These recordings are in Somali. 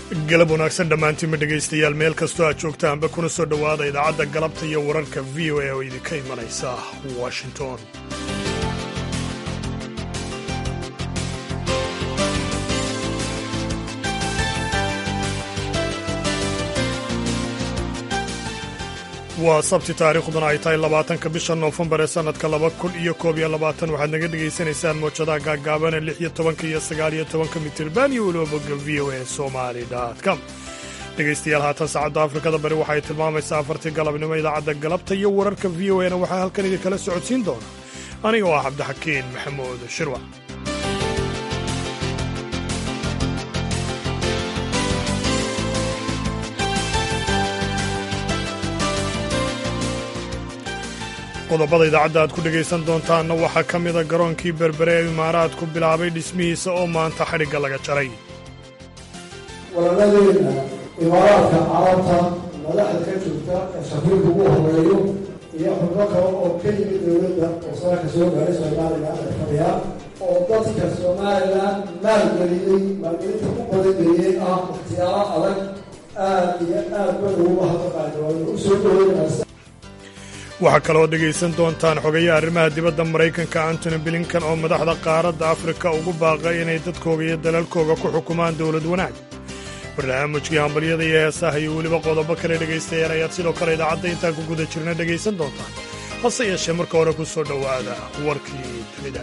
galab wanaagsan dhammaantiinma dhegaystayaal meel kastoo aad joogtaanba kuna soo dhowaada idaacadda galabta iyo wararka v o a oo idinka imanaysa washington waa sabti taariikhduna ay tahay labaatanka bisha noofembar ee sannadka laba kun iyo koob iyo labaatan waxaad naga dhegaysanaysaan moojadaha gaagaabana lix iyo tobanka iyo sagaal iyo tobanka mitirban iyo weliba bogga v o a somali com dhegaystayaal haatan saacadda afrikada bari waxay tilmaamaysaa afartii galabnimo idaacadda galabta iyo wararka v o a na waxaa halkan idinkala socodsiin doona aniga oo ah cabdixakiin maxamuud shirwac qodobada idaacadda aad ku dhegaysan doontaanna waxaa ka mida garoonkii berbere ee imaaraadku bilaabay dhismihiisa oo maanta xadhigga laga jaray walaaladeena imaaraadka carabta madaxda ka joogta ee safiirka ugu horeeyo iyo xubno kale oo ka yimid dowladda oo saaka soo gaaray soomaaliya ay fadhiyaan oo dadka somalilan maalgeliyey maalgelinta u qodageliyey ah ikhtiyaaro adag aad iyo aad ba uguga hadaqaayo waana u soo dhaweynaysa waxaa kaloo dhegaysan doontaan xogayaha arrimaha dibadda maraykanka antony blinkan oo madaxda qaaradda afrika ugu baaqay inay dadkooga iyo dalalkooga ku xukumaan dowlad wanaag barnaamijkii hambalyada iyo heesaha iyo weliba qodobo kale dhegaystayaal ayaad sidoo kale idaacadda intaan ku guda jirna dhegaysan doontaan hase yeeshee marka hore ku soo dhowaada warkii dunida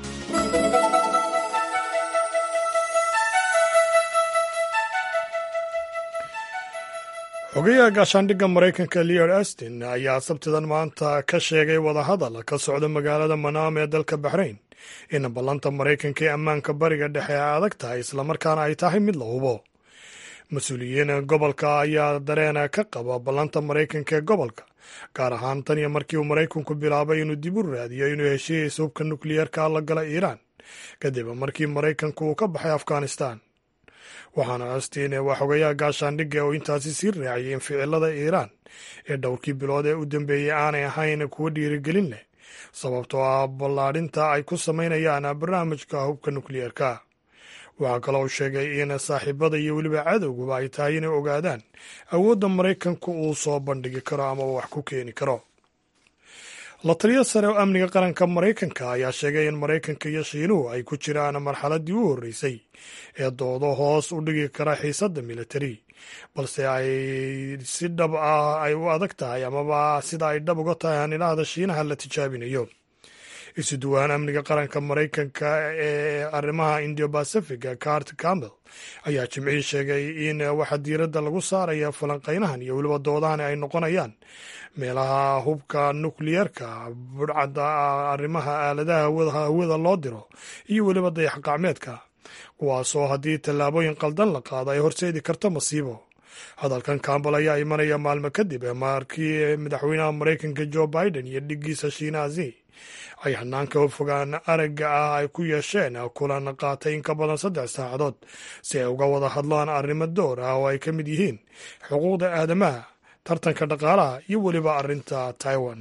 xogayaha gaashaandhigga maraykanka leod astin ayaa sabtidan maanta ka sheegay wadahadal ka socda magaalada manaam ee dalka baxrayn in ballanta maraykanka ee ammaanka bariga dhexe ay adag tahay islamarkaana ay tahay mid la hubo mas-uuliyiin gobolka ayaa dareen ka qaba ballanta maraykanka ee gobolka gaar ahaan tan iyo markii uu maraykanku bilaabay inuu dib u raadiyo inuu heshiis hubka nukliyeerka la gala iiraan kadib markii maraykanku uu ka baxay afghanistan waxaana astiin waa xogayaha gaashaandhigga oo intaasi sii raaciyay in ficilada iiraan ee dhowrkii bilood ee u dambeeyey aanay ahayn kuwo dhiirigelin leh sababtoo ah ballaadhinta ay ku samaynayaan barnaamijka hubka nukliyeerka waxaa kaloo uu sheegay in saaxiibada iyo weliba cadowguba ay tahay inay ogaadaan awoodda maraykanku uu soo bandhigi karo ama wax ku keeni karo la taliyo sare oo amniga qaranka maraykanka ayaa sheegay in maraykanka iyo shiinuhu ay ku jiraan marxaladdii u horreysay ee doodo hoos u dhigi kara xiisadda militari balse ay si dhab ah ay u adag tahay amaba sida ay dhab uga tahay hanilahda shiinaha la tijaabinayo isu duwaan amniga qaranka maraykanka ee arrimaha indio bacifiga cart campbell ayaa jimcihii sheegay in waxa diiradda lagu saaraya falanqaynahan iyo weliba doodahan ay noqonayaan meelaha hubka nukliyeerka budhcadda arrimaha aaladaha hawada loo diro iyo weliba dayax qacmeedka kuwaasoo haddii tallaabooyin qaldan la qaado ay horseedi karto masiibo hadalkan campbell ayaa imanaya maalmo kadib markii madaxweynaha maraykanka joe biden iyo dhiggiisa shiinaasi ay hanaanka fogaan aragga ah ay ku yeesheen kulan qaatay in ka badan saddex saacadood si ay uga wada hadlaan arrimo door ah oo ay ka mid yihiin xuquuqda aadamaha tartanka dhaqaalaha iyo weliba arrinta taiwan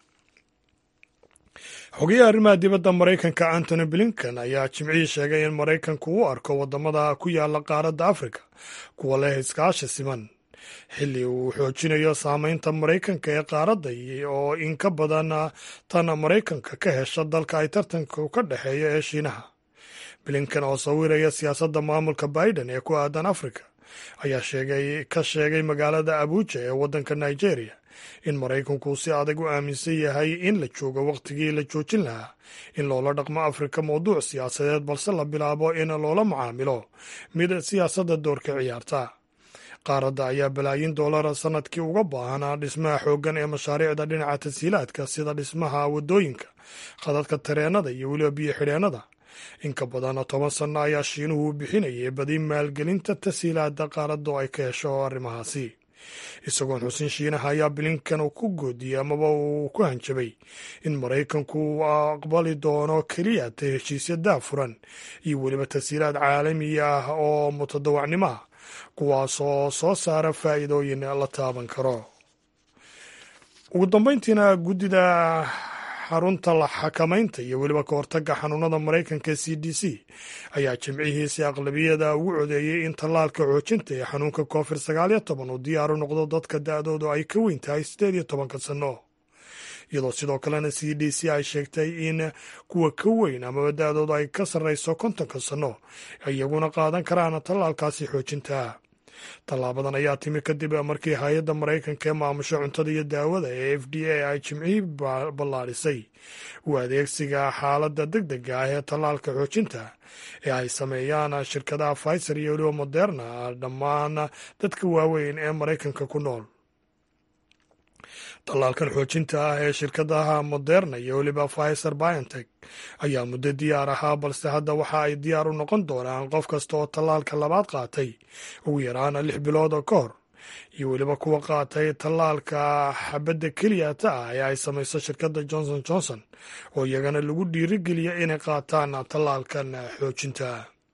xogayaha arrimaha dibadda maraykanka antony blinkan ayaa jimcihii sheegay in maraykanku u arko waddamada ku yaala qaaradda afrika kuwa leh iskaashi siman xilli uu xoojinayo saameynta maraykanka ee qaaradda oo in ka badan tan maraykanka ka hesha dalka ay tartanka ka dhexeeya ee shiinaha blinkan oo sawiraya siyaasadda maamulka biden ee ku aadan afrika ayaa sheegay ka sheegay magaalada abuuja ee waddanka nigeria in maraykanku si adag u aaminsan yahay in la joogo wakhtigii la joojin lahaa in loola dhaqmo afrika mowduuc siyaasadeed balse la bilaabo in loola macaamilo mid siyaasadda doorka ciyaarta qaaradda ayaa balaayin doolara sannadkii uga baahanaa dhismaha xooggan ee mashaariicda dhinaca tashiilaadka sida dhismaha waddooyinka khadadka tareennada iyo weliba biyo xidheennada in ka badan toban sanno ayaa shiinuhu u bixinayay badi maalgelinta tashiilaadda qaaradda oo ay ka hesho arrimahaasi isagoon xusin shiinaha ayaa blinkan ku goodiyey amaba uu ku hanjabay in maraykanku uu aqbali doono keliya ta heshiisya daafuran iyo weliba tashiilaad caalami ah oo mutadawacnimo ah kuwaasoo soo saara faa'iidooyin la taaban karo ugu dambayntiina guddida xarunta la xakamaynta iyo weliba ka hortagga xanuunada maraykanka c d c ayaa jimcihiisi aqlabiyada ugu codeeyey in tallaalka xoojinta ee xanuunka covid sagaaliyo toban uu diyaaru noqdo dadka da-doodu ay ka weyn tahay siddeed iyo tobanka sanno iyadoo sidoo kalena c d c ay sheegtay in kuwa ka weyn amaba da-doodu ay ka sarrayso kontonka sanno iyaguna qaadan karaan tallaalkaasi xoojinta tallaabadan ayaa timi kadib markii hay-adda maraykanka ee maamusha cuntada iyo daawada ee f d a ay jimcihii ballaadhisay u adeegsiga xaaladda deg dega ah ee tallaalka xoojinta ee ay sameeyaan shirkadaha pfizer iyo weliba moderna dhammaan dadka waaweyn ee maraykanka ku nool tallaalkan xoojinta ah ee shirkadaha moderna iyo weliba pfizer biontech ayaa muddo diyaar ahaa balse hadda waxa ay diyaar u noqon doonaan qof kasta oo tallaalka labaad qaatay ugu yaraana lix bilood oo ka hor iyo weliba kuwa qaatay tallaalka xabadda keliyata ah ee ay samayso shirkadda johnson johnson oo iyagana lagu dhiirigeliya inay qaataan tallaalkan xoojinta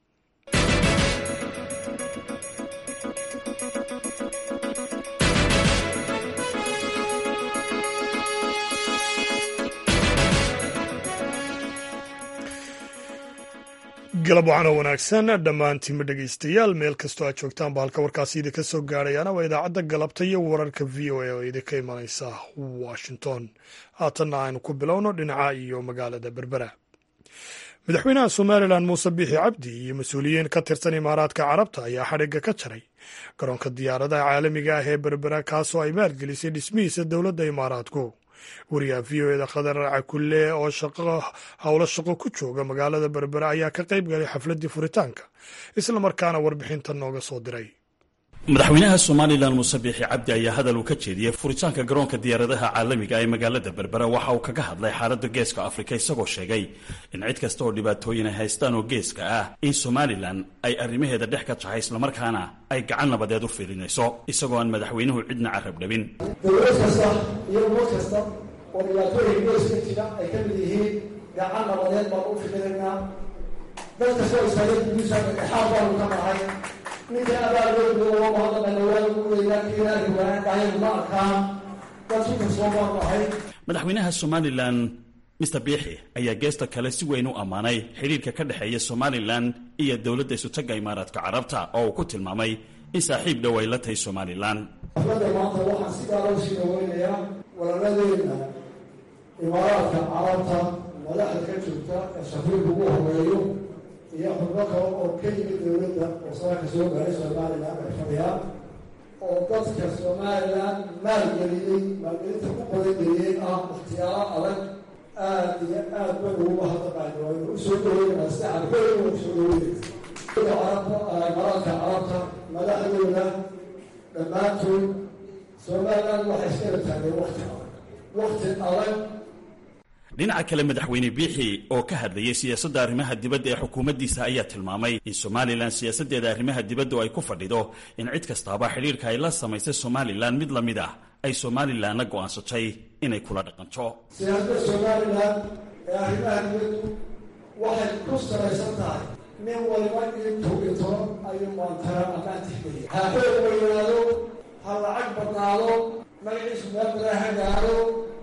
galab waxaana wanaagsan dhammaantiinma dhegaystayaal meel kastoo aad joogtaanba halka warkaasi idinka soo gaadhayaana waa idaacadda galabta iyo wararka v o a oo idinka imanaysa washington haatanna aynu ku bilowno dhinaca iyo magaalada berbera madaxweynaha somalilan muuse biixi cabdi iyo mas-uuliyiin ka tirsan imaaraadka carabta ayaa xadhigga ka jaray garoonka diyaaradaha caalamiga ah ee berbera kaasoo ay maalgelisay dhismihiisa dowladda imaaraadku wariyaha v o eda khadar cakulle oo howlo shaqo ku jooga magaalada berbera ayaa ka qayb galay xafladdii furitaanka islamarkaana warbixinta nooga soo diray madaxweynaha somalilan muuse biixi cabdi ayaa hadal uu ka jeediyey furitaanka garoonka diyaaradaha caalamiga ee magaalada berbera waxa uu kaga hadlay xaaladda geeska afrika isagoo sheegay in cid kasta oo dhibaatooyin ay haystaan oo geeska ah in somalilan ay arrimaheeda dhex ka tahay islamarkaana ay gacan nabadeed u fiilinayso isagoo aan madaxweynuhu cidna carab dhabin dowlad kasta iyo ummad kasta oo dhibaatooyin geeska jira ay ka mid yihiin gacan nabadeed baan u fikiraynaa dad kastoo istaagay gudiisa dhexaad baanu ka nahay ninka abaaloodu oo mahadnaqayna waa ugudaynaa kiinaari waana dhahaynu ma arkaan dad ku kalsoon baanu ahay madaxweynaha somalilan mister biixi ayaa geesta kale si weyn u ammaanay xidhiirka ka dhexeeya somalilan iyo dowladda isutagga imaaraadka carabta oo uu ku tilmaamay in saaxiib dhow ay la tahay somalilan xafladda maanta waxaan si gaara usii dhaweynayaa walaladeena imaaraadka carabta madaxda ka joogta ee shafiirka ugu horeeyo iyo xubno kale oo ka yimid dowladda oo saaka soo gaaray somalilan ay fadhiyaan oo dadka somalilan maalgeliyey maalgelinta ku badangeliyey ah ikhtiyaaro adag aad iyo aad ba uguga hadaqayo waynu usoo dhaweynaa sida carbeena usoo dhaweynaysa carabta imaaraadka carabta madaxdooda dhammaantood somalilan waxay iskala taageen wakti adag wakti adag dhinaca kale madaxweyne biixi oo ka hadlayay siyaasadda arrimaha dibadda ee xukuumaddiisa ayaa tilmaamay in somalilan siyaasaddeeda arrimaha dibaddu ay ku fadhido in cid kastaaba xidhiirka ay la samaysay somalilan mid la mid ah ay somalilanna go'aansatay inay kula dhaqanto siyaasadda somalilan ee arrimaha dibaddu waxay ku salaysan tahay nin waliba intuu dhinto ayuu maantara amaan tixgeliya ha xoog weynaado ha lacag badnaado magaciisu meel badan ha gaado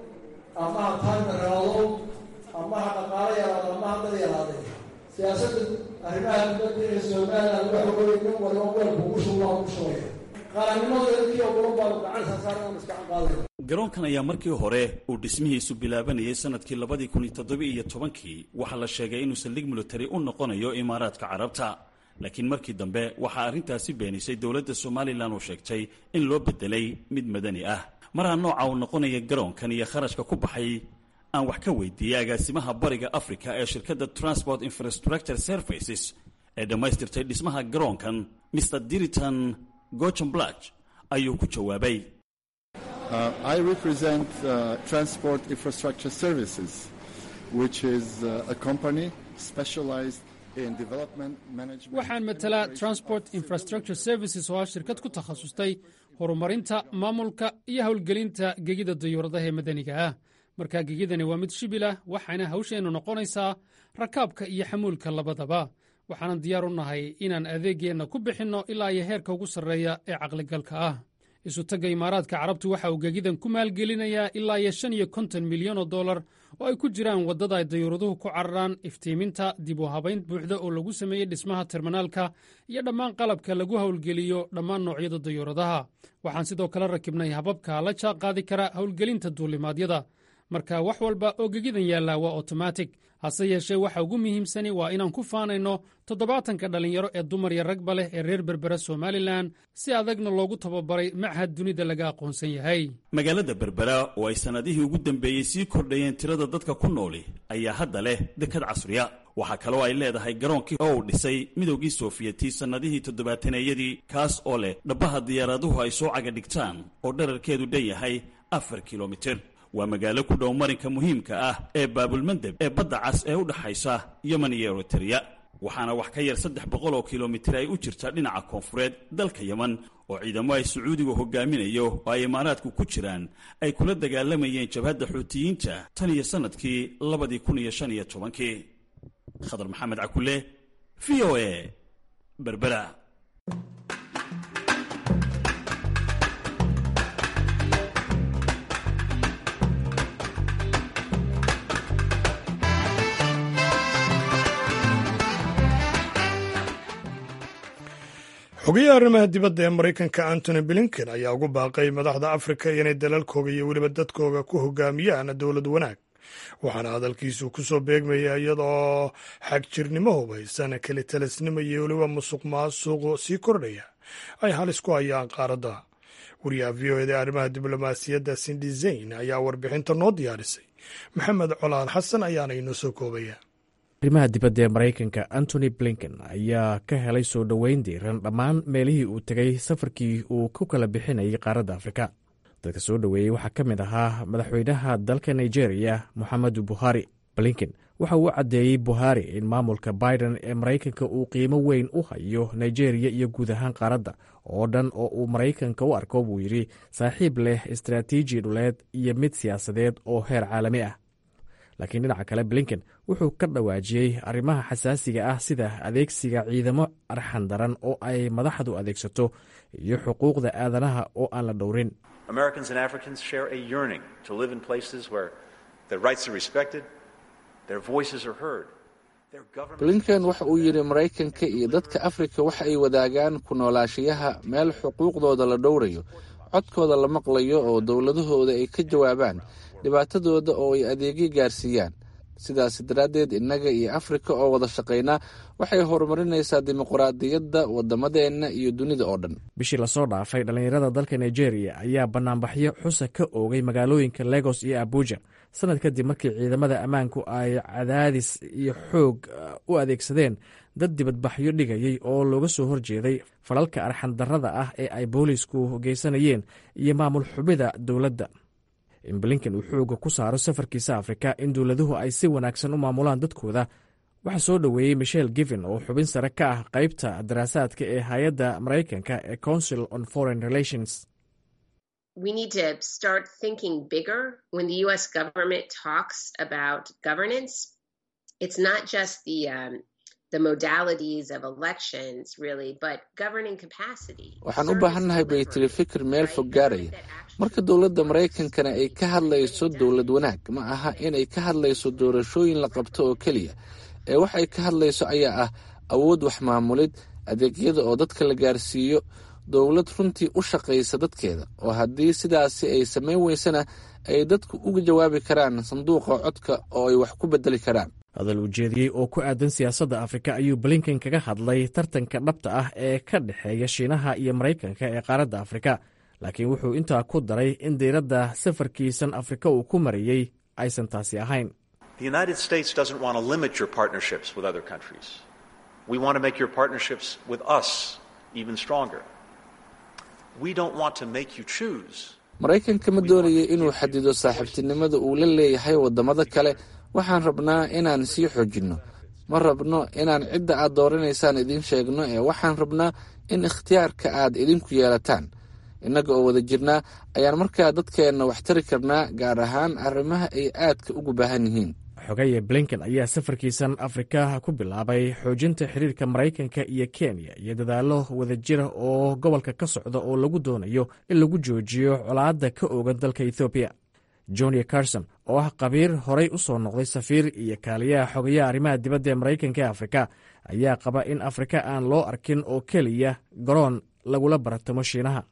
ama ha taagdaraado ama ha dhaqaalo yaraado ama ha dad yaraade siyaasadda arrimaha dibadda ee somalilan waxa weeye nin waliba weelku ugu shubaa ugu shubaya qarannimadeeda kii ogolan baanu gacan saarsaarana iskacan qaadaya garoonkan ayaa markii hore uu dhismihiisu bilaabanayay sanadkii labadii kun iyo toddoba iyo tobankii waxaa la sheegay inuu saldhig military u noqonayo imaaraadka carabta laakiin markii dambe waxaa arrintaasi beenisay dowladda somalilan oo sheegtay in loo bedelay mid madani ah maraa nooca uu noqonaya garoonkan iyo kharashka ku baxay aan wax ka weydiiyey agaasimaha bariga africa ee shirkadda transport infrastructure services ee dhammaystirtay dhismaha garoonkan mr diriton gochenblach ayuu ku jawaabay Uh, I represent uh, Transport Infrastructure Services, which is uh, a company specialized in development management. waxaan matalaa transport infrastructure services oo ah shirkad ku takhasustay horumarinta maamulka iyo howlgelinta gegida dayuuradaha ee madaniga ah markaa gegidani waa mid shibil ah waxaana hawsheennu noqonaysaa rakaabka iyo xamuulka labadaba waxaanan diyaar u nahay inaan adeegeenna ku bixinno ilaa iyo heerka ugu sarreeya ee caqligalka ah isutagga imaaraadka carabtu waxa uu gegidan ku maalgelinayaa ilaa iyo shan iyo konton milyan oo dollar oo ay ku jiraan waddada ay dayuuraduhu ku cararaan iftiiminta dib u habayn buuxda oo lagu sameeyey dhismaha terminaalka iyo dhammaan qalabka lagu howlgeliyo dhammaan noocyada dayuuradaha waxaan sidoo kale rakibnay hababka la jaan qaadi kara howlgelinta duulimaadyada marka wax walba oo gegidan yaallaa waa otomatig hase yeeshee waxa ugu muhiimsani waa inaan ku faanayno toddobaatanka dhallinyaro ee dumar iyo ragba leh ee reer berbera somalilan si adagna loogu tababaray machad dunida laga aqoonsan yahay magaalada berbera oo ay sannadihii ugu dambeeyey sii kordhayeen tirada dadka ku nooli ayaa hadda leh dekad casriya waxaa kaloo ay leedahay garoonkii oo uu dhisay midowgii sofiyeeti sannadihii toddobaataneyadii kaas oo leh dhabbaha diyaaraduhu ay soo caga dhigtaan oo dherarkeedu dhan yahay afar kilomitir waa magaalo ku dhow marinka muhiimka ah ee baabulmandeb ee badda cas ee u dhaxaysa yemen iyo eritreya waxaana wax ka yar saddex boqol oo kilomitir ay u jirta dhinaca koonfureed dalka yemen oo ciidamo ay sacuudigu hogaaminayo oo ay imaaraadku ku jiraan ay kula dagaalamayeen jabhadda xuutiyiinta tan iyo sannadkii labadii kun iyo shan iyo tobankii khadar maxamed cakule v o a berbera xogayaha arrimaha dibadda ee maraykanka antony blinken ayaa ugu baaqay madaxda afrika inay dalalkooga iyo weliba dadkooga ku hogaamiyaan dowlad wanaag waxaana hadalkiisu ku soo beegmaya iyadoo xagjirnimo hubaysan kelitalisnimo iyo weliba musuq maasuq sii kordhaya ay halis ku hayaan qaaradda wariyaha v o eda arrimaha diblomaasiyadda sindi zayn ayaa warbixinta noo diyaarisay maxamed colaal xasan ayaana inoo soo koobaya arrimaha dibadda ee maraykanka antony blinken ayaa ka helay soo dhoweyn diiran dhammaan meelihii uu tegay safarkii uu ku kala bixinayay qaaradda afrika dadka soo dhoweeyey waxaa ka mid ahaa madaxweynaha dalka nigeria moxamedu buhari blinken waxa uu caddeeyey buhari in maamulka biden ee maraykanka uu qiimo weyn u hayo nigeria iyo guud ahaan qaaradda oo dhan oo uu maraykanka u arko buu yidhi saaxiib leh istaraatiiji dhuleed iyo mid siyaasadeed oo heer caalami ah laakiin dhinaca kale blinken wuxuu ka dhawaajiyey arrimaha xasaasiga ah sida adeegsiga ciidamo arxan daran oo ay madaxdu adeegsato iyo xuquuqda aadanaha oo aan la dhowrin blinken waxa uu yidhi maraykanka iyo dadka afrika waxa ay wadaagaan ku noolaashayaha meel xuquuqdooda la dhowrayo codkooda la maqlayo oo dowladahooda ay ka jawaabaan dhibaatadooda oo ay adeegyo gaarsiiyaan sidaas daraaddeed innaga iyo afrika oo wada shaqaynaa waxay horumarinaysaa dimuqraadiyadda waddamadeenna iyo dunida oo dhan bishii lasoo dhaafay dhallinyarada dalka nigeria ayaa bannaanbaxyo xusa ka oogay magaalooyinka legos iyo abuja sanad kadib markii ciidamada ammaanku ay cadaadis iyo xoog u adeegsadeen dad dibadbaxyo dhigayay oo looga soo horjeeday falalka arxandarrada ah ee ay boolisku geysanayeen iyo maamul xubida dowladda in blinken uu xooga ku saaro safarkiisa afrika in dowladuhu ay si wanaagsan u maamulaan dadkooda waxaa soo dhoweeyey michel given oo xubin sare ka ah qaybta daraasaadka ee hay-adda maraykanka ee council on foreign relations we need to start thinking bigger when the US government talks about governance. It's not just the um, the modalities of elections, really, but governing capacity. waxaan u baahannahay bay tiri fikir meel fog gaaraya marka dowladda maraykankana ay ka hadlayso dowlad wanaag ma aha inay ka hadlayso doorashooyin la qabto oo keliya ee wax ay ka hadlayso ayaa ah awood wax maamulid adeegyada oo dadka la gaarsiiyo dowlad runtii u shaqaysa dadkeeda oo haddii sidaasi ay samayn weysana ay dadku uga jawaabi karaan sanduuqa codka oo ay wax ku bedeli karaan hadal ujeediyey oo ku aadan siyaasadda afrika ayuu blinken kaga hadlay tartanka dhabta ah ee ka dhexeeya shiinaha iyo maraykanka ee qaaradda afrika laakiin wuxuu intaa ku daray in diiradda safarkiisan afrika uu ku mariyey aysan taasi ahayn maraykanka ma doonaya inuu xadido saaxiibtinimada uu la leeyahay waddamada kale waxaan rabnaa inaan sii xoojinno ma rabno inaan cidda aad dooranaysaan idiin sheegno ee waxaan rabnaa in ikhtiyaarka aad idinku yeelataan innaga oo wada jirnaa ayaan markaa dadkeenna wax tari karnaa gaar ahaan arrimaha ay aadka ugu baahan yihiin xogeye blinken ayaa safarkiisan afrika ku bilaabay xoojinta xiriirka maraykanka iyo kenya iyo dadaallo wadajira oo gobolka ka socda oo lagu doonayo in lagu joojiyo colaadda ka oogan dalka ethoobiya jonia carson oo ah qabiir horay u soo noqday safiir iyo kaaliyaha xogayaha arrimaha dibadda ee maraykanka ee afrika ayaa qaba in afrika aan loo arkin oo keliya garoon lagula baratamo shiinaha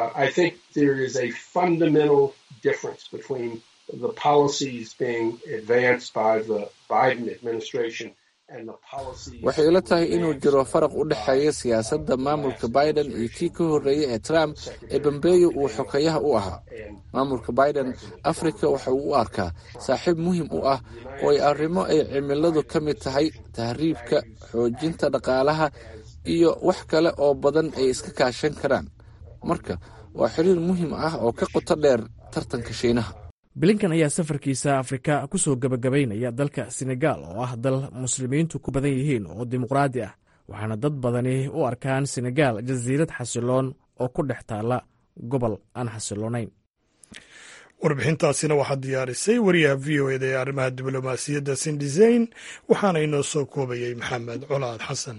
waxay ila tahay inuu jiro faraq u dhexeeya siyaasadda maamulka biden iyo kii ka horreeyey ee trump ee bambeeyo uu xokeeyaha u ahaa maamulka biden afrika waxa uu u arkaa saaxiib muhiim u ah oo ay arrimo ay cimiladu ka mid tahay tahriibka xoojinta dhaqaalaha iyo wax kale oo badan ay iska kaashan karaan marka waa xiriir muhiim ah oo ka qoto dheer tartanka shiinaha blinkan ayaa safarkiisa afrika ku soo gebagabaynaya dalka senegal oo ah dal muslimiintu ku badan yihiin oo dimuqraadi ah waxaana dad badani u arkaan senegal jasiirad xasiloon oo ku dhex taalla gobol aan xasiloonayn warbixintaasina waxaa diyaarisay wariyaha v o eda ee arrimaha diblomaasiyadda sindiseyn waxaana inoo soo koobayey maxamed colaad xasan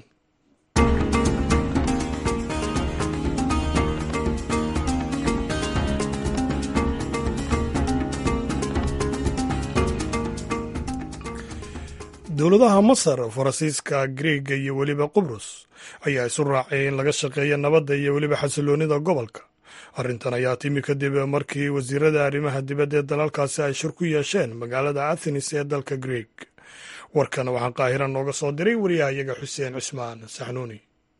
dowladaha masar faransiiska griega iyo weliba qubrus ayaa isu raacay in laga shaqeeya nabadda iyo weliba xasiloonnida gobolka arrintan ayaa timi kadib markii wasiirada arrimaha dibadda ee dalalkaasi ay shir ku yeesheen magaalada athenis ee dalka greeg warkan waxaa qaahira nooga soo diray wariyahayaga xuseen cismaan saxnuuni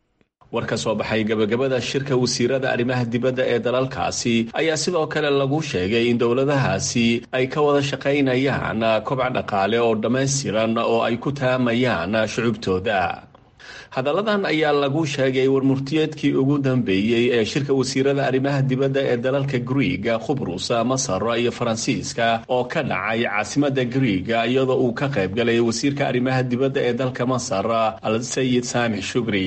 war ka soo baxay gebagabada shirka wasiirada arrimaha dibadda ee dalalkaasi ayaa sidoo kale lagu sheegay in dowladahaasi ay ka wada shaqaynayaan kobac dhaqaale oo dhammaystiran oo ay ku taamayaan shucubtooda hadalladan ayaa lagu sheegay warmurtiyeedkii ugu dambeeyey ee shirka wasiirada arrimaha dibadda ee dalalka griiga khubrus masar iyo faransiiska oo ka dhacay caasimada griiga iyadoo uu ka qayb galay wasiirka arrimaha dibadda ee dalka masar al sayid saamix shugri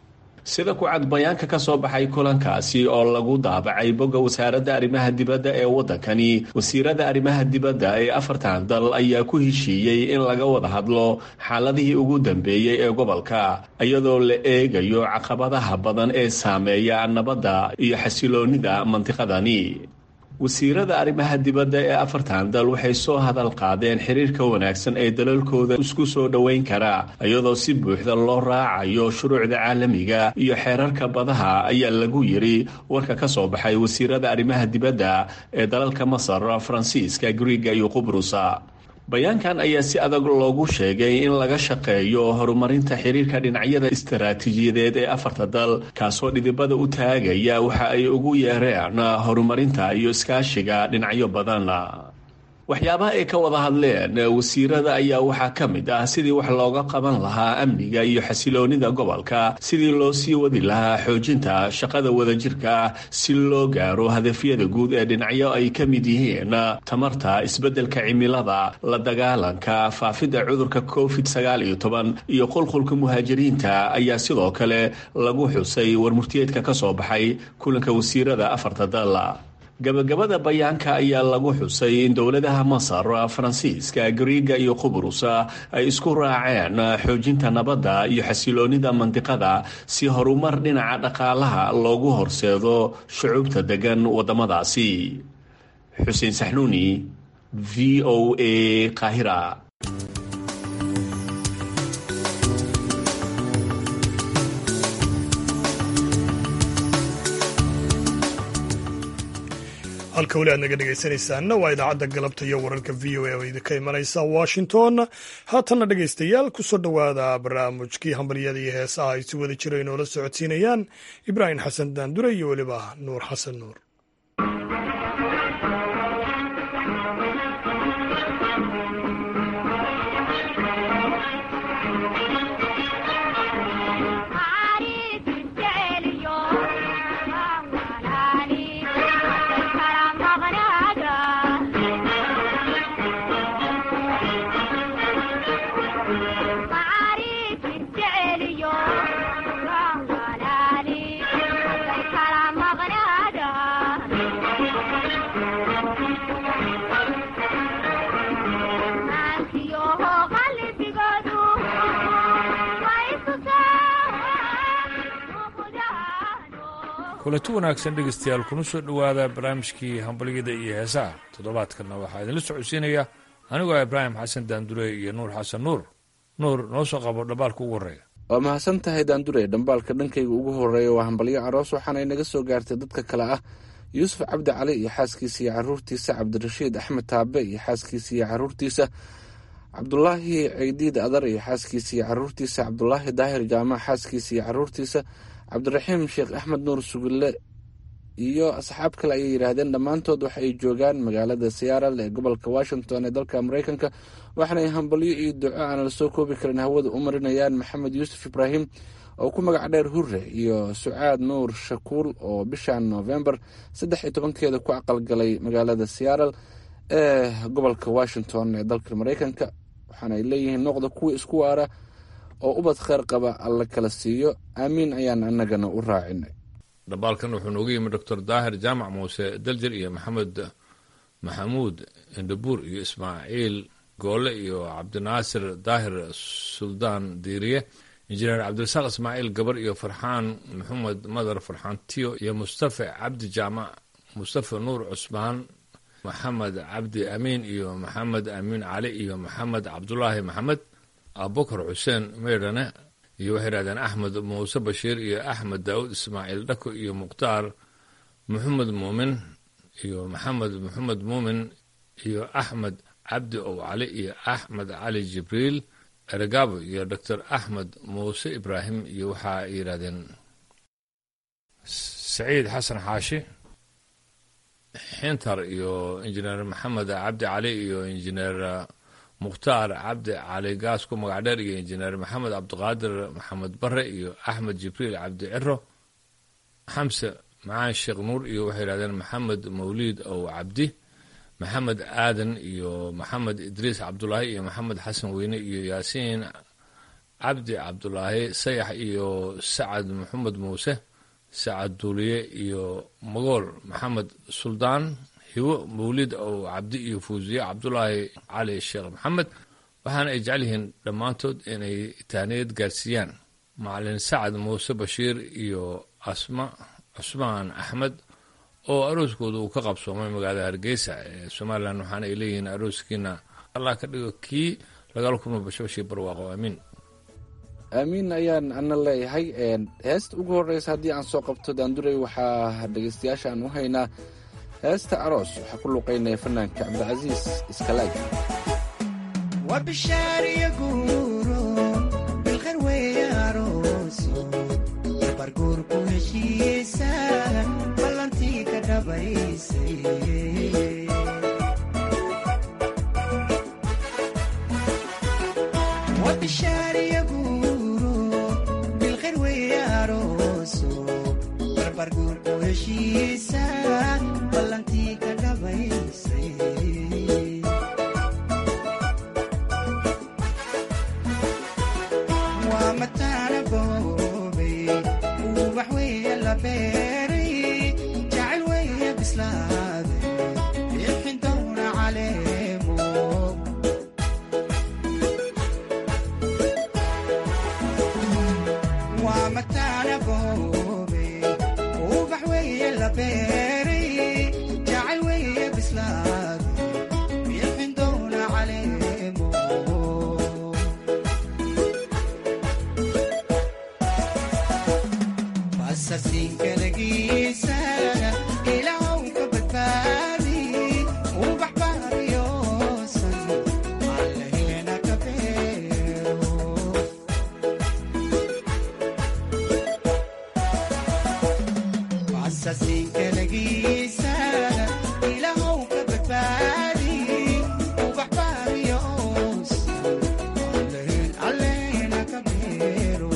sida ku cad bayaanka ka soo baxay kulankaasi oo lagu daabacay bogga wasaaradda arrimaha dibadda ee waddankani wasiirada arrimaha dibadda ee afartan dal ayaa ku heshiiyey in laga wada hadlo xaaladihii ugu dambeeyey ee gobolka iyadoo la eegayo caqabadaha badan ee saameeya nabadda iyo xasiloonnida mantiqadani wasiirada arrimaha dibadda ee afartan dal waxay soo hadal qaadeen xiriirka wanaagsan ee dalalkooda isku soo dhoweyn kara iyadoo si buuxda loo raacayo shuruucda caalamiga iyo xeerarka badaha ayaa lagu yiri warka ka soo baxay wasiirada arrimaha dibadda ee dalalka masar faransiiska griiga iyo qubrusa bayaankan ayaa si adag loogu sheegay in laga shaqeeyo horumarinta xiriirka dhinacyada istaraatiijiyadeed ee afarta dal kaasoo dhidibada u taagaya waxa ay ugu yeereen horumarinta iyo iskaashiga dhinacyo badan waxyaabaha ay ka wada hadleen wasiirada ayaa waxaa ka mid ah sidii wax looga qaban lahaa amniga iyo xasiloonida gobolka sidii loo sii wadi lahaa xoojinta shaqada wadajirka si loo gaaro hadafyada guud ee dhinacyo ay ka mid yihiin tamarta isbeddelka cimilada la dagaalanka faafidda cudurka covid sagaal iyo toban iyo qulqulka muhaajiriinta ayaa sidoo kale lagu xusay warmurtiyeedka ka soo baxay kulanka wasiirada afarta dal gabagabada bayaanka ayaa lagu xusay in dowladaha masar faransiiska griiga iyo qubrus ay isku raaceen xoojinta nabadda iyo xasiloonida mandiqada si horumar dhinaca dhaqaalaha loogu horseedo shucuubta degan waddamadaasi xuseen saxnuuni v o a qaahira halka weli aad naga dhegaysanaysaanna waa idaacadda galabta iyo wararka v o a oo idinka imanaysa washington haatanna dhegaystayaal kusoo dhowaada barnaamijkii hambalyada iyo heesaha ay si wada jira inoola socodsiinayaan ibraahim xasan daandure iyo weliba nuur xasan nuur Thank you. kulanti wanaagsan dhegaystayaal kuna soo dhowaada barnaamijkii hambalyada iyo heesaha toddobaadkanna waxaa idinla socodsiinaya anigoo ah ibraahim xasan daandure iyo nuur xasan nuur nuur noo soo qabo dhambaalka ugu horreeya waa mahadsan tahay daandure dhambaalka dhankayga ugu horreeya waa hambalyo aroos waxaana inaga soo gaartay dadka kale ah yuusuf cabdi cali iyo xaaskiisa iyo caruurtiisa cabdirashiid axmed taabe iyo xaaskiisa iyo caruurtiisa cabdulaahi ceydiid adar iyo xaaskiisa iyo caruurtiisa cabdulaahi daahir jaamac xaaskiisa iyo caruurtiisa cabdiraxiim sheekh axmed nuur sugille iyo asxaab kale ayay yidhaahdeen dhammaantood waxa ay joogaan magaalada siyaaral ee gobolka washington ee dalka mareykanka waxaanay hambalyo iyo duco aan la soo koobi karin hawada u marinayaan maxamed yuusuf ibraahim oo ku magac dheer hure iyo sucaad nuur shakuul oo bishan novembar saddex iyo tobankeeda ku aqalgalay magaalada siyaaral ee gobolka washington ee dalka mareykanka waxaanay leeyihiin noqda kuwa isku waara oo ubad kheyr qaba alla kala siiyo aamiin ayaan annagana u raacinay dhambaalkan wuxuu noogu yimi doctor daahir jaamac muuse daljir iyo maxamed maxamuud indhabuur iyo ismaaciil goole iyo cabdinaasir daahir suldaan diiriye injineer cabdirasaaq ismaaciil gabar iyo farxaan maxamed madar farxaan tiyo iyo mustafa cabdi jaamac mustafa nuur cusmaan maxamed cabdi amiin iyo maxamed amiin cali iyo maxamed cabdulaahi maxamed abubakar xuseen meydhane iyo waxay yidhahdeen axmed muuse bashiir iyo axmed daawud ismaaciil dhako iyo mukhtaar maxamed muumin iyo maxamed maxamed muumin iyo axmed cabdi ow cali iyo axmed cali jibriil ergabo iyo doctor axmed muuse ibraahim iyo waxa ay yidhahdeen saciid xasan xaashi xintar iyo injineer maxamed cabdi cali iyo injineer mukhtaar cabdi cali gaas ku magac dheer iyo injineer maxamed cabdiqaadir maxamed bare iyo axmed jibriil cabdi ciro xamse macaan sheekh nuur iyo waxay yidhahdeen maxamed mawliid ow cabdi maxamed aadan iyo maxamed idriis cabdulaahi iyo maxamed xasan weyne iyo yaasiin cabdi cabdulaahi sayax iyo sacad maxamed muuse sacad duuliye iyo magool maxamed suldaan hibo mawlid ow cabdi iyo fuusiye cabdulaahi cali sheekh maxamed waxaana ay jecel yihiin dhammaantood inay taaniyad gaarsiiyaan macalin sacad muuse bashiir iyo asma cusmaan axmed oo arooskooda uu ka qabsoomay magaalada hargeysa ee somalilan waxaana ay leeyihiin arooskiina allah ka dhigo kii lagala kulmo bashbashii barwaaqo aamiin aamiin ayaan ana leeyahay heesta ugu horeysa haddii aan soo qabto daandurey waxaa dhegeystayaasha aan u haynaa heesta aroos waxaa ku luqaynaya fanaanka cabdicasiis iskalaaj barguurku heshiisa ballantii ka dhabaysay wabishaariya guuro bilkhayr weeye arooso barbarguurku heshiisa ballantii ka dhabaysay waa mataana boobay ubax weeye la beeray jacayl weeye bislaaday bixin downa caleemo waa mataana boobay ubax weeye la beeray jacayl weeye bislaaday bixin downa caleemo sasinkalgiisa ilaahw ka badbaadi ubax baariyoosan allaheena ka beero sasinkalgiisa ilaahw ka badbaadi ubax baariyoosan alleena ka beero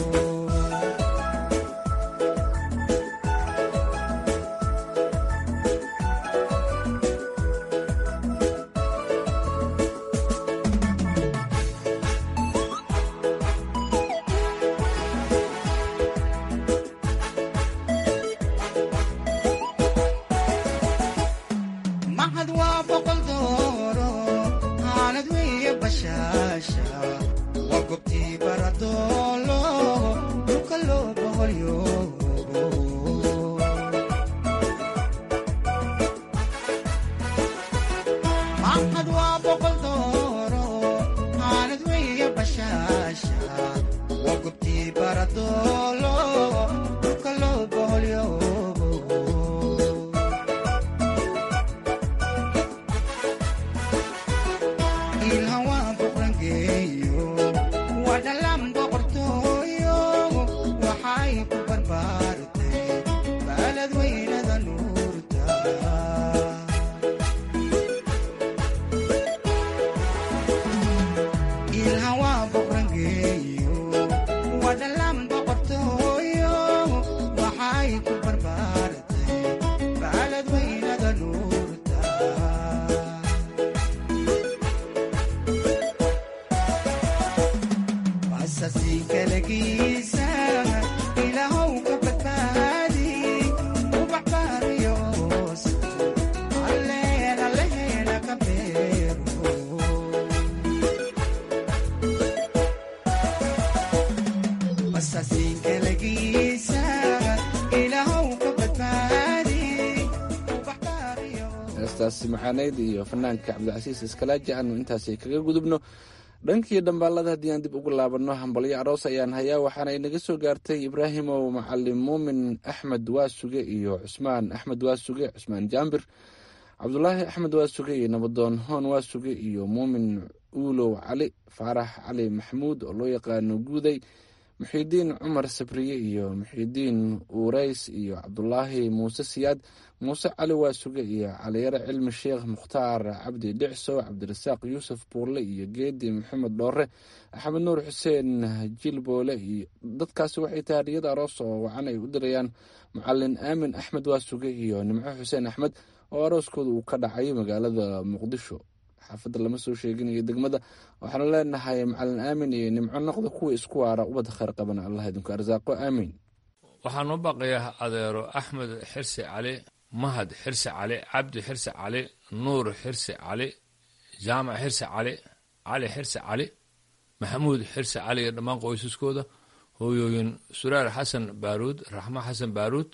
heestaasi maxaaneyd iyo fanaanka cabdicasiis iskalaaji aanu intaasi kaga gudubno dhankii dhambaalada haddii aan dib ugu laabanno hambalyo aroos ayaan hayaa waxaana inaga soo gaartay ibraahimow macalin muumin axmed waasuge iyo cusmaan axmed waasuge cusmaan jaambir cabdulaahi axmed waasuge iyo nabadoon hoon waasuge iyo muumin uulow cali faarax cali maxamuud oo loo yaqaano guuday muxiidiin cumar sabriye iyo muxiidiin uurays iyo cabdulaahi muuse siyaad muuse cali waasuge iyo caliyare cilmi sheekh mukhtaar cabdi dhicso cabdirasaaq yuusuf buurle iyo geedi maxamed dhoore axmed nuur xuseen jilboole iyo dadkaasi waxay tahay hadiyada aroos oo wacan ay u dirayaan macalin aamin axmed waasuge iyo nimco xuseen axmed oo arooskooda uu ka dhacay magaalada muqdisho xaafadda lama soo sheeginayo degmada waxaanu leenahay macalin aamin iyo nimco noqda kuwa isku waara ubadda kheyr qabana allah idinku arsaaqo aamiin waxaa noo baaqayaa adeero axmed xirsi cali mahad xirsi cali cabdi xirsi cali nuur xirsi cali jaamac xirsi cali cali xirsi cali maxamuud xirsi cali iyo dhammaan qoysaskooda hooyooyin suraar xasan baaruud raxmo xasan baaruud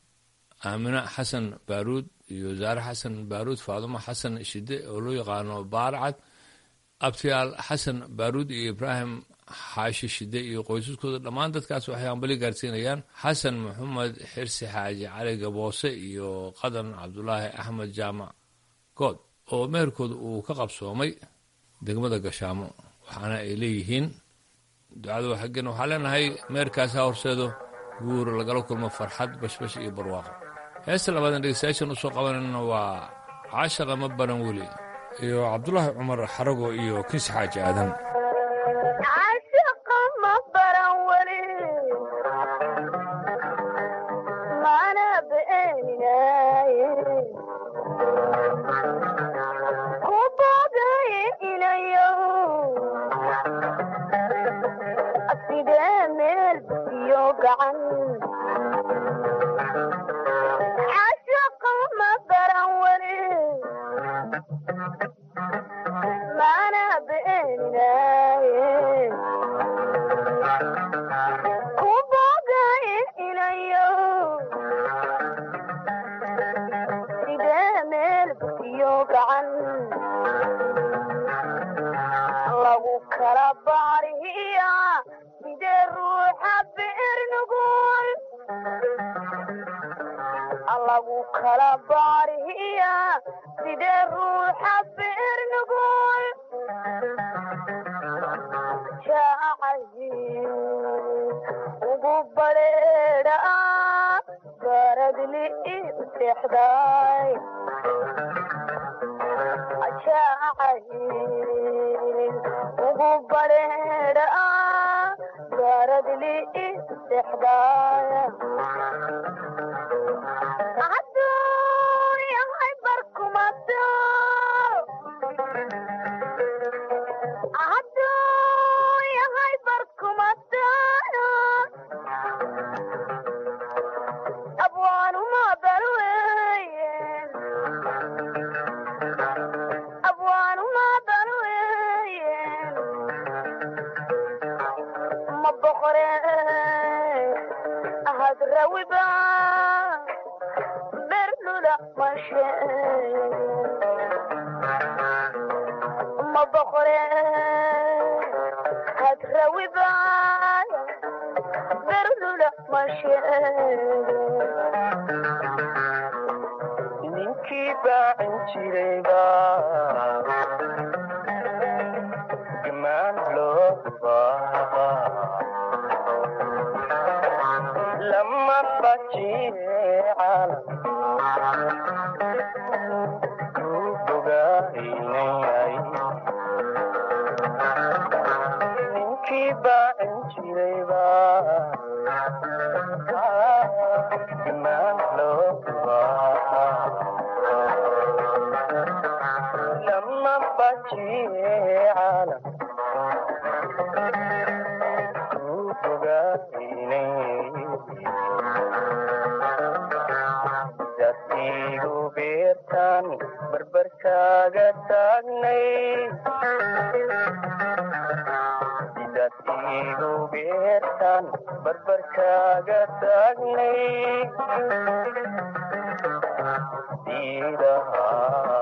aamina xasan baaruud iyo zaare xasan baaruud faadumo xasan shide oo loo yaqaano baarcad abtiyaal xasan baaruud iyo ibraahim xaashi shide iyo qoysaskooda dhammaan dadkaas waxay hambali gaarsiinayaan xasan maxamed xirsi xaaji cali gaboose iyo qadan cabdulaahi axmed jaamac good oo meherkooda uu ka qabsoomay degmada gashaamo waxaana ay leeyihiin ducada xaggen waxaa leenahay meherkaasi ha horseedo guur lagala kulmo farxad bashbash iyo barwaaqo heesta labaadan dhegeystayaashan usoo qabanayna waa caashaqa ma baran weli iyo cabdulaahi cumar xarago iyo kinsi xaaji aadan Thank you.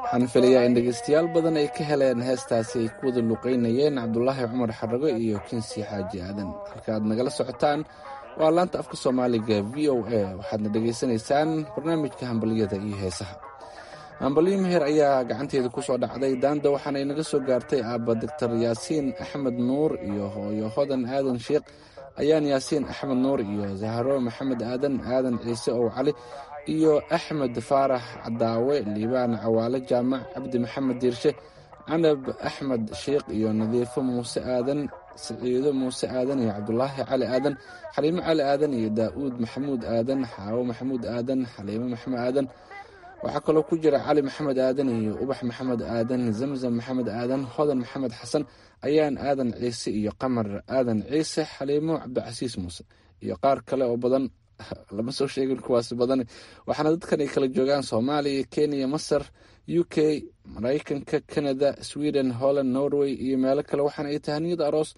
waxaan filayaa in dhegeystayaal badan ay ka heleen heestaasi ay ku wada luqeynayeen cabdulaahi cumar xarago iyo kinsi xaaji aadan halka aad nagala socotaan waa laanta afka soomaaliga v o a waxaadna dhegaysanaysaan barnaamijka hambaliyada iyo heesaha hambalyo meher ayaa gacanteeda ku soo dhacday daanda waxaana inaga soo gaartay aabba doctor yaasiin axmed nuur iyo hooyo hodan aadan sheikh ayaan yaasiin axmed nuur iyo zahro maxamed aadan aadan ciise ow cali iyo axmed faarax cadaawe liibaan cawaale jaamac cabdi maxamed diirshe canab axmed sheikh iyo nadiifo muuse aadan siciido muuse aadan iyo cabdulaahi cali aadan xaliimo cali aadan iyo daa'uud maxamuud aadan xaawo maxamuud aadan xaliimo maxamed aadan waxaa kaloo ku jira cali maxamed aadan iyo ubax maxamed aadan zamzam maxamed aadan hodan maxamed xasan ayaan aadan ciise iyo qamar aadan ciise xaliimo cabdicasiis muuse iyo qaar kale oo badan lama soo sheegin kuwaas badan waxaana dadkan ay kala joogaan soomaaliya kenya masar u k maraykanka canada sweden holland norway iyo meelo kale waxaana ay tahaniyada aroos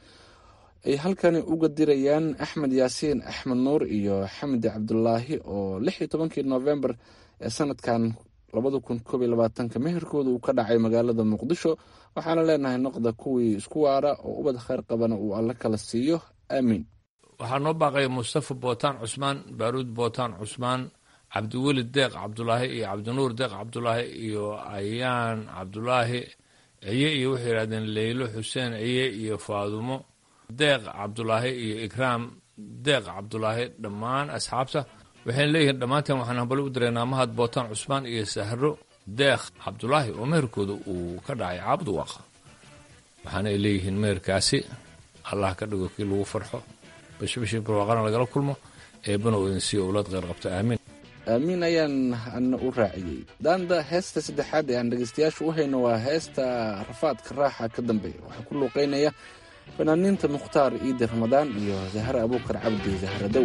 ay halkani uga dirayaan axmed yaasiin axmed nuur iyo xamdi cabdulaahi oo lix iyo tobankii novembar ee sanadkan labada kun koob iyo labaatanka meherkooda uu ka dhacay magaalada muqdisho waxaana leenahay noqda kuwii isku waara oo ubad kheyr qabana uu alle kala siiyo aamiin waxaa noo baaqaya mustafa bootaan cusmaan baaruud bootaan cusmaan cabdiweli deeq cabdulaahi iyo cabdinuur deeq cabdulaahi iyo ayaan cabdulaahi ciye iyo waxay yidhahdeen leylo xuseen ciye iyo faadumo deeq cabdulaahi iyo ikraam deeq cabdulaahi dhammaan asxaabta waxayna leeyihiin dhammaanteen waxaan hambali u direynaa mahad bootaan cusmaan iyo sahro deekh cabdulaahi oo meherkooda uu ka dhacay caabud waaqa waxaana ay leeyihiin meherkaasi allah ka dhigo kii lagu farxo bashbashii barwaaqana lagala kulmo eebbana uu idin siiyo owlaad kheyr qabta aamiin aamiin ayaan ana u raaciyey daanda heesta saddexaad ee aan dhegeystayaashu u hayno waa heesta rafaadka raaxa ka dambeeya waxaa ku luuqeynaya fanaaniinta mukhtaar ciidi ramadaan iyo zahre abuukar cabdi zahradow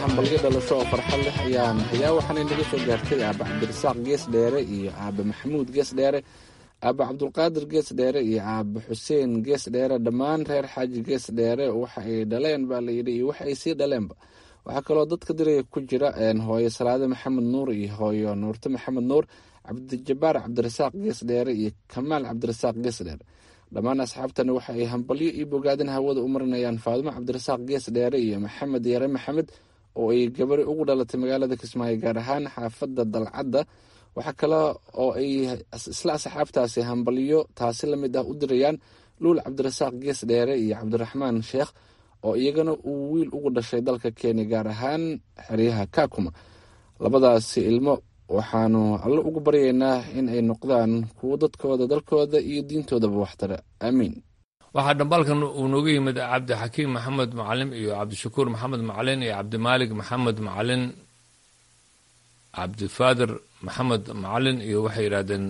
hambalyo dhalasho oo farxad leh ayaan hayaa waxaanay naga soo gaartay aaba cabdirasaaq gees dheere iyo aaba maxamuud gees dheere aaba cabdulqaadir gees dheere iyo aaba xuseen gees dheere dhammaan reer xaaji gees dheere waxa ay dhaleen baa layidhi iyo waxa ay sii dhaleenba waxaa kaloo dadka diraya ku jira hooyo salaade maxamed nuur iyo hooyo nuurte maxamed nuur cabdijabaar cabdirasaaq gees dheere iyo kamaal cabdirasaaq gees dheere dhammaan asxaabtani waxa ay hambalyo iyo bogaadin hawada u marinayaan faadimo cabdirasaaq gees dheere iyo maxamed yare maxamed oo ay gabari ugu dhalatay magaalada kismaayo gaar ahaan xaafadda dalcadda waxaa kale oo ay isla asxaabtaasi hambalyo taasi lamid ah u dirayaan luul cabdirasaaq gees dheere iyo cabdiraxmaan sheekh oo iyagana uu wiil ugu dhashay dalka kenya gaar ahaan xeryaha kakuma labadaasi ilmo waxaanu alle ugu baryaynaa in ay noqdaan kuwo dadkooda dalkooda iyo diintoodaba waxtara aamiin waxaa dhambaalkan uu nooga yimid cabdixakiim maxamed macalin iyo cabdishakuur maxamed macalin iyo cabdimaalig maxamed macalin cabdifaadir maxamed macalin iyo waxay yidhahdeen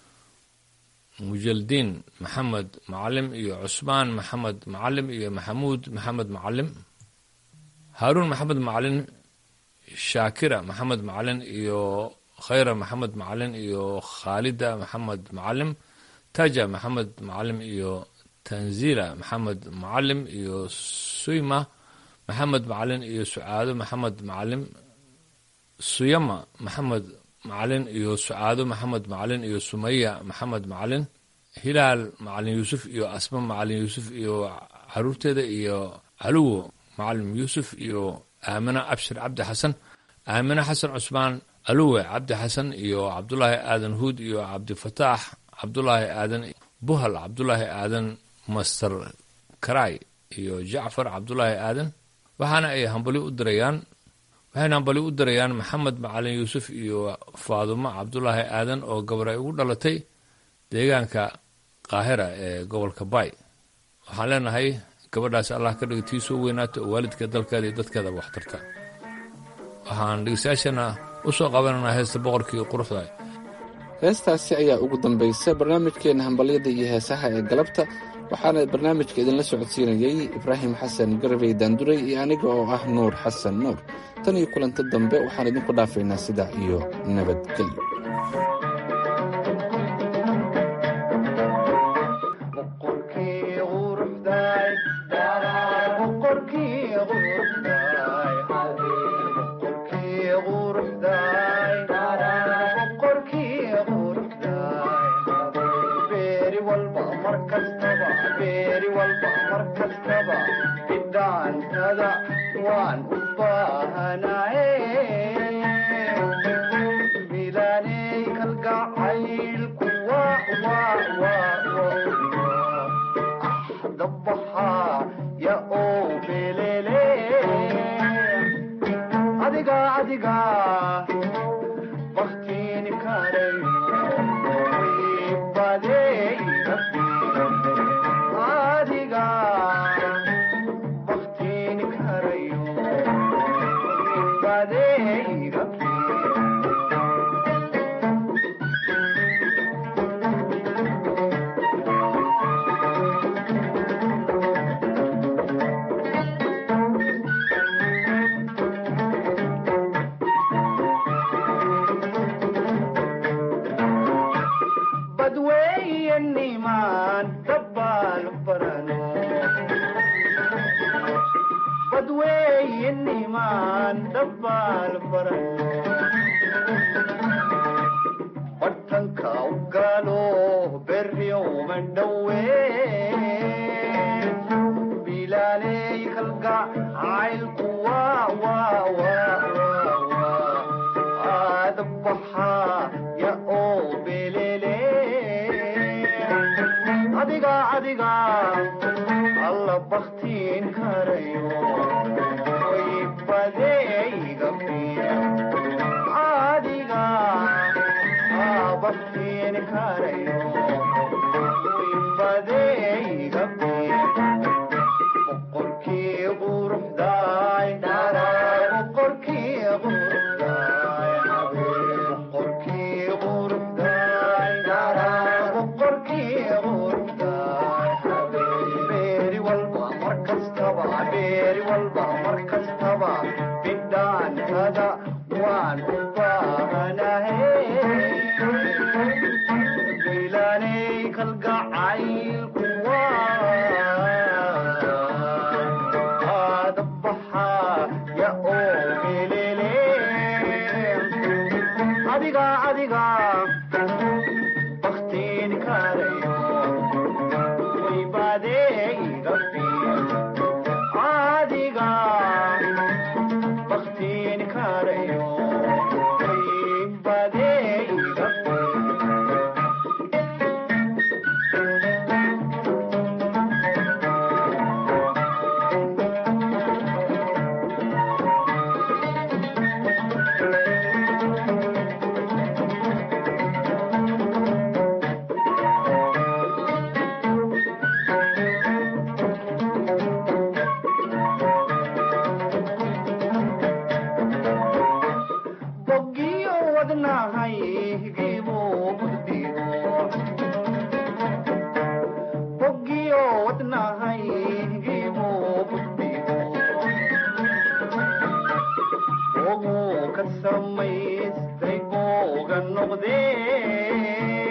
mujaldiin maxamed macalim iyo cusmaan maxamed macalim iyo maxamuud maxamed macalim haaruun maxamed macalin shaakira maxamed macalin iyo khayra maxamed macalin iyo khaalida maxamed macalim taja maxamed macalim iyo tanzila maxamed macalim iyo suyma maxamed macalin iyo sucaado maxamed macalim suyama maxamed macalin iyo sucaado maxamed macalin iyo sumaya maxamed macalin hilaal macalin yuusuf iyo asma macalin yuusuf iyo caruurteeda iyo caluwo macalin yuusuf iyo aamina abshir cabdi xasan aamina xasan cusmaan aluwe cabdi xasan iyo cabdulaahi aadan huud iyo cabdifataax cabdulaahi aadan buhal cabdulaahi aadan master karay iyo jacfar cabdulaahi aadan waxaana ay hambali u dirayaan waxayna hambali u dirayaan maxamed macalin yuusuf iyo faadumo cabdulaahi aadan oo gabar ay ugu dhalatay deegaanka qaahira ee gobolka bay waxaan leenahay gabadhaas allah ka dhiga tii soo weynaata oo waalidka dalkeeda iyo dadkeedaba waxtarta waxaan dhegeystayaashana u soo qabananaa heesta boqorkii quruxda heestaasi ayaa ugu dambaysa barnaamijkeena hambalyada iyo heesaha ee galabta waxaana barnaamijka idinla socodsiinayey ibraahim xasan garabey daanduray iyo aniga oo ah nuur xasan nuur tan iyo kulanto dambe waxaan idinku dhaafaynaa sidaa iyo nabadgelyo beeri walba mar kastaba bidhaan boogu ka samaystay booga noqdee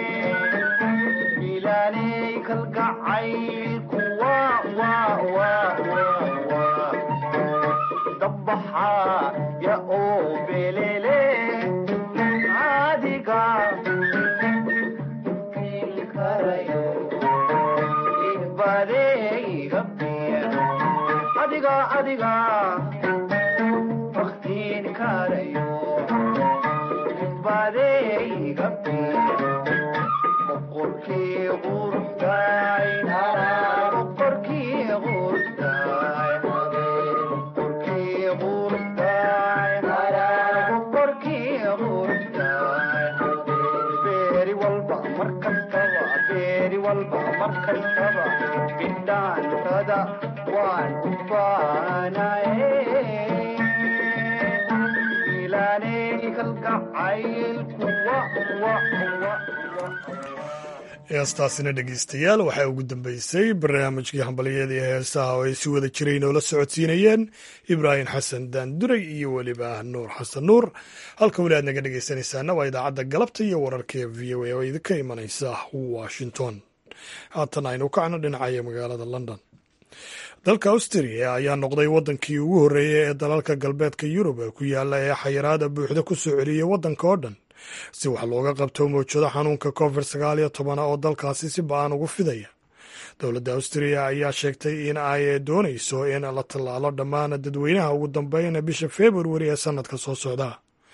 ilaanay kalgacaylku waa waa waa waa waa dabbaxaa ya oo belele adiga karayo ibadeyga biya adiga adiga baktiin karayo ibadeyga biya boqorkii quruxdaay boqorkii quruxdaay boqorkii quruxdaay boqorkii quruxdaay beeri walba mar kastaba beeri walba mar kastaba bidhaantada waan u baanaye ilaaney kalgacaylku wa wa wa heestaasina dhegeystayaal waxaa ugu dambeysay barnaamijkii hambaliyada iyo heesaha oo ay si wada jiray noola socodsiinayeen ibraahim xasan daanduray iyo weliba nuur xasan nuur halka weli aad naga dhegeysanaysaana waa idaacadda galabta iyo wararka ee v o a oo idinka imanaysa washington haatan aynu kacno dhinacaya magaalada london dalka austria ayaa noqday waddankii ugu horreeyey ee dalalka galbeedka yurub ee ku yaala ee xayiraada buuxda ku soo celiyey waddanka oo dhan si wax looga qabto mawjado xanuunka covid sagaal iyo tobana oo dalkaasi si ba-an ugu fidaya dowladda austria ayaa sheegtay in ay doonayso in la tallaalo dhammaan dadweynaha ugu dambeyn bisha februari ee sanadka soo socda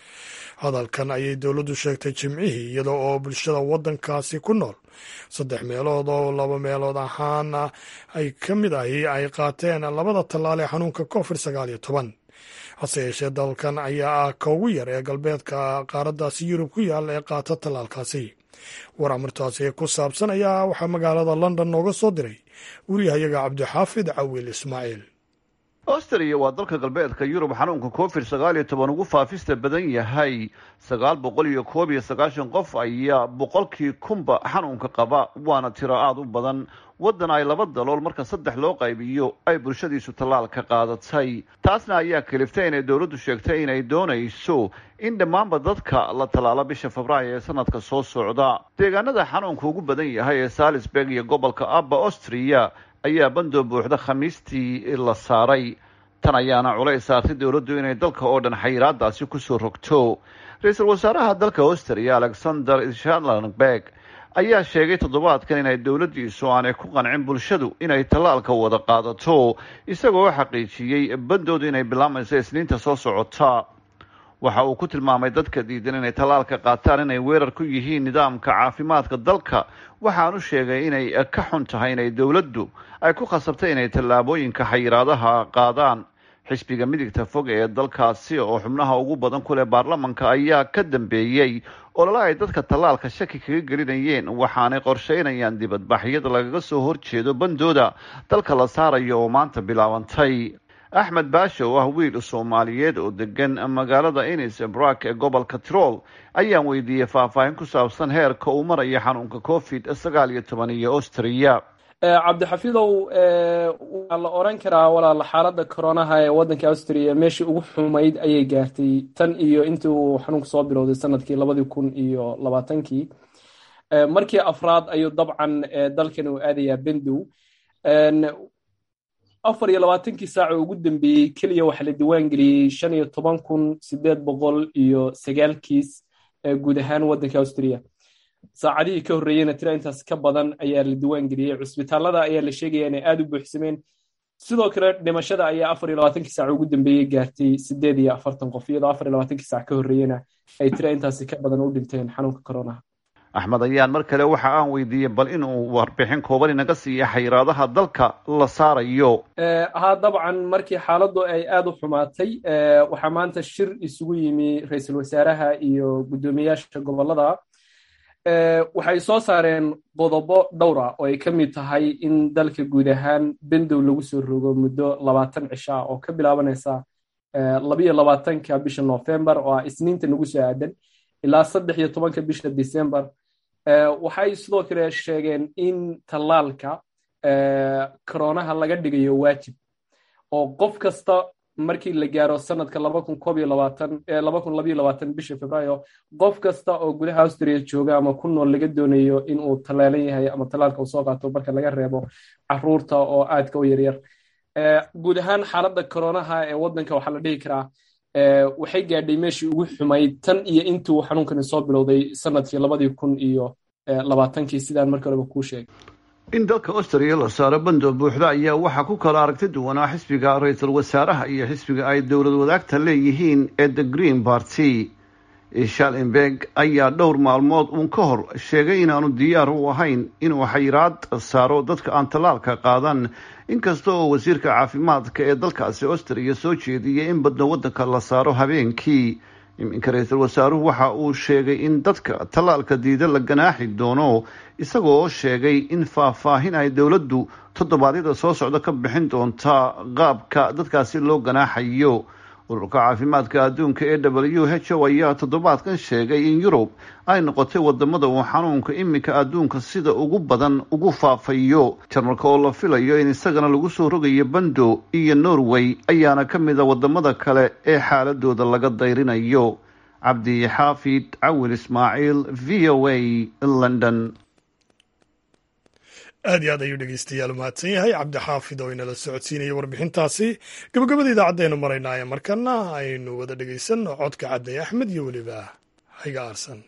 hadalkan ayay dowladdu sheegtay jimcihii iyada oo bulshada waddankaasi ku nool saddex meelood oo laba meelood ahaan ay ka mid ahi ay qaateen labada tallaal ee xanuunka covid sagaal iyo toban hase yeeshee dalkan ayaa ah ka ugu yar ee galbeedka qaaraddaasi yurub ku yaalla ee qaata tallaalkaasi war amartaasi ku saabsan ayaa waxaa magaalada london nooga soo diray wariyahayaga cabdixaafid cawiil ismaaciil austria waa dalka galbeedka yurub xanuunka covid sagaal iyo toban ugu faafista badan yahay sagaal boqol iyo koob iyo sagaashan qof ayaa boqolkii kunba xanuunka qaba waana tiro aada u badan waddan ay laba dalool marka saddex loo qaybiyo ay bulshadiisu tallaal ka qaadatay taasna ayaa kaliftay inay dowladdu sheegtay inay doonayso in dhammaanba dadka la tallaalo bisha febraayo ee sanadka soo socda deegaanada xanuunka ugu badan yahay ee salisburg iyo gobolka abba austria ayaa bandoo buuxda khamiistii la saaray tan ayaana culays saartay dowladdu inay dalka oo dhan xayiraadaasi kusoo rogto ra-iisul wasaaraha dalka austria alexander shanlenberg ayaa sheegay toddobaadkan inay dowladdiisu aanay ku qancin bulshadu inay tallaalka wada qaadato isagoo xaqiijiyey bandoodu inay bilaamayso isniinta soo socota waxa uu ku tilmaamay dadka diidan inay tallaalka qaataan inay weerar ku yihiin nidaamka caafimaadka dalka waxaanu sheegay inay ka xun tahay inay dowladdu ay ku khasabtay inay tallaabooyinka xayiraadaha qaadaan xisbiga midigta fog ee dalkaasi oo xubnaha ugu badan ku leh baarlamanka ayaa ka dambeeyey olole ay dadka tallaalka shaki kaga gelinayeen waxaanay qorsheynayaan dibadbaxyada lagaga soo horjeedo bandooda dalka la saarayo oo maanta bilaabantay axmed baasha oo ah wiil soomaaliyeed oo degan magaalada inis brak ee gobolka tirol ayaan weydiiyey faahfaahin ku saabsan heerka uu maraya xanuunka covid sagaal iyo toban iyo austria cabdixafidow waa la oran karaa walaal xaaladda koronaha ee waddanka austria meeshii ugu xumayd ayay gaartay tan iyo intii uu xanuunku soo bilowday sanadkii labadii kun iyo labaatankii markii afraad ayuu dabcan dalkan uu aadayaa bendow afar iyo labaatankii saac oo ugu dambeeyey keliya waxaa la diiwaan geliyey shan iyo toban kun sideed boqol iyo sagaal kiis guud ahaan waddanka austria saacadihii ka horreeyeyna tira intaas ka badan ayaa la diiwaan geliyey cusbitaalada ayaa la sheegaya inay aada u buuxsameen sidoo kale dhimashada ayaa afar iyo labaatankii saac ugu dambeeyey gaartay sideed iyo afartan qof iyadoo afar iyo labaatankii saac ka horreeyena ay tira intaasi ka badan u dhinteen xanuunka koronaha axmed ayaan mar kale waxa aan weydiiyey bal inuu warbixin kooban inaga siiya xayiraadaha dalka la saarayo haa dabcan markii xaaladdu ay aada u xumaatay waxaa maanta shir isugu yimi ra-iisul wasaaraha iyo guddoomiyaasha gobolada waxay soo saareen qodobo dhowra oo ay ka mid tahay in dalka guud ahaan bendow lagu soo rogo muddo labaatan cisho ah oo ka bilaabanaysa labiyo labaatanka bisha november oo ah isniinta nagu soo aadan ilaa saddex iyo tobanka bisha december waxay sidoo kale sheegeen in tallaalka koronaha laga dhigayo waajib oo qof kasta markii la gaaro sanadka laba kun koob iyo labaatan laba kun labayo labaatan bisha februaayo qof kasta oo gudaha austria jooga ama ku nool laga doonayo in uu tallaalan yahay ama tallaalka uu soo qaato marka laga reebo caruurta oo aadka u yaryar guud ahaan xaaladda koronaha ee waddanka waxaa la dhihi karaa waxay gaadhay meeshii ugu xumayd tan iyo intii uu xanuunkani soo bilowday sanadkii labadii kun iyo labaatankii sidaan markii horeba kuu sheegay in dalka austria la saaro bando buuxda ayaa waxaa ku kala aragti duwanaa xisbiga ra-iisul wasaaraha iyo xisbiga ay dowlad wadaagta leeyihiin ee the green party shalenberg ayaa dhowr maalmood uun ka hor sheegay inaanu diyaar u ahayn inuu xayiraad saaro dadka aan tallaalka qaadan inkasta oo wasiirka caafimaadka ee dalkaasi austria soo jeediyay in badno waddanka la saaro habeenkii iminka ra-iisul wasaaruhu waxa uu sheegay in dadka tallaalka diida la ganaaxi doono isagoo sheegay in faahfaahin ay dowladdu toddobaadyada soo socda ka bixin doonta qaabka dadkaasi loo ganaaxayo ururka caafimaadka adduunka ee w h o ayaa toddobaadkan sheegay in yurub ay noqotay wadamada uu xanuunka iminka adduunka sida ugu badan ugu faafayo jarmalka oo la filayo in isagana lagu soo rogayo bando iyo norway ayaana ka mid a wadamada kale ee xaaladooda laga dayrinayo cabdi xaafid cawil ismaaciil v o a london aad iyo aad ayuu dhegeystayaal mahadsan yahay cabdixaafid oo inala socodsiinaya warbixintaasi gabagabada idaacaddeenu maraynaaye markana aynu wada dhegeysanno codka cadday axmed iyo weliba hayga aarsan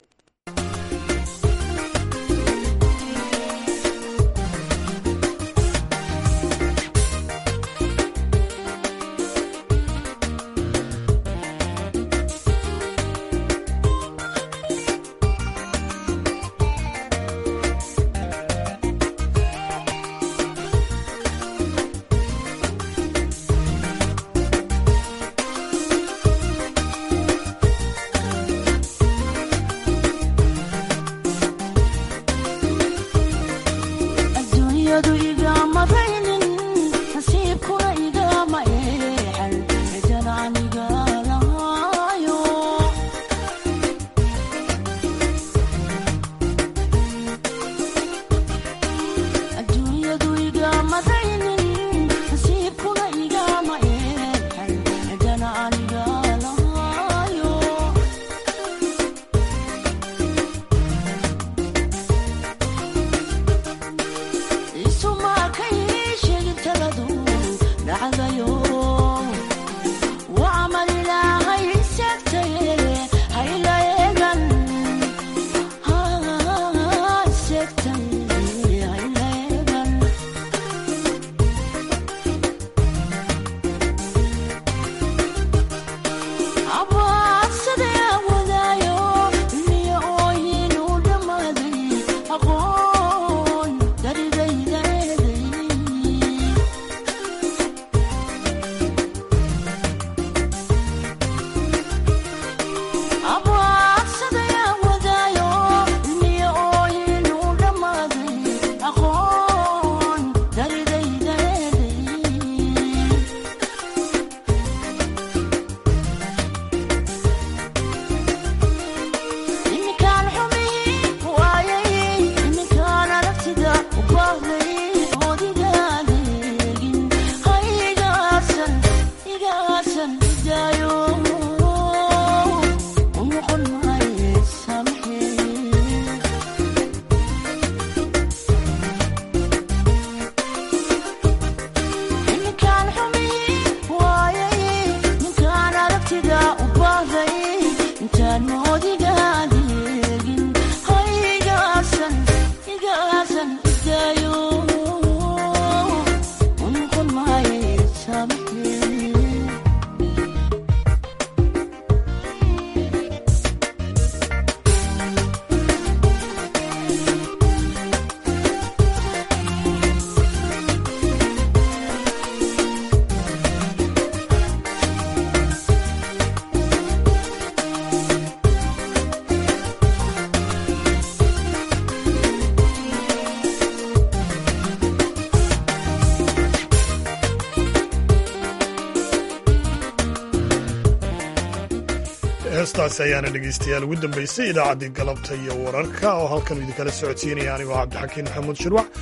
heestaasi ayaana dhegeystayaal ugu dambeysay idaacaddii galabta iyo wararka oo halkan idinkala socodsiinaya anigoo cabdixakiin maxamuud shirwac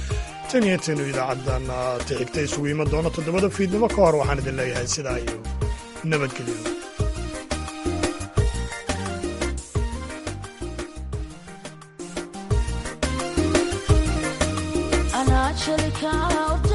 tan iyo tanu idaacaddan tixigta isugu iman doono toddobada fiidnimo ka hor waxaan idin leeyahay sidaa iyo nabadgelyo I naturally count